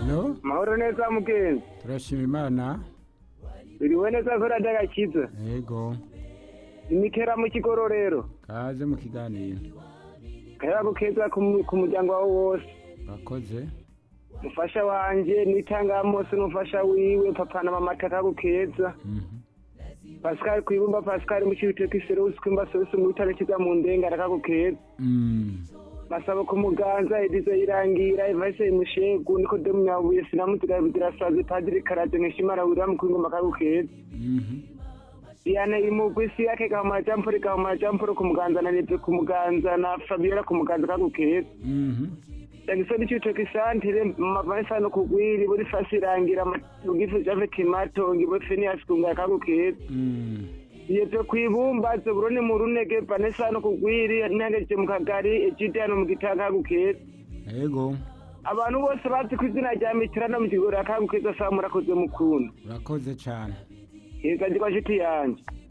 Halo mahoro neza mugenzi turashima imana biriwe neza ko radagakiza yego imikera mu kigororero kaze mu kiganiro kaya gukeza ku mu- ku muryango wawe wose bakoze mufasha wanje n'itangamose n'umufasha wiwe papa na mama takagukeza Mhm. pascal kwibumba pascal mu cibitoke iserusi kwimba serusi mu bitaro kiza mu ndenga arakagukeza Mm. basaba ku muganza edizo irangira ivase imushegu niko de munyabuye sinamuziga bidirasaze padiri karaje nkishimara wira mu kwingoma akagukeza Mhm. Diana imugwi isi yake gahumara jamporo gahumara jamporo ku muganza na Neve ku muganza na Fabiola ku muganza kagukeza Mhm. Jackson cyutoke santere mavansa no kugwiri buri fasi irangira mugifu jave timato ngibo Phineas kunga kagukeza Mm. Yeto kwibumba zoburone mu runege Vanessa no kugwiri nangeje mu kagari ejidano mu gitanga kagukeza yego abantu bose bazi ku izina rya mitirano mu kigoro kagukeza saa murakoze mukunda urakoze cyane heza ndi kwa shiti yanje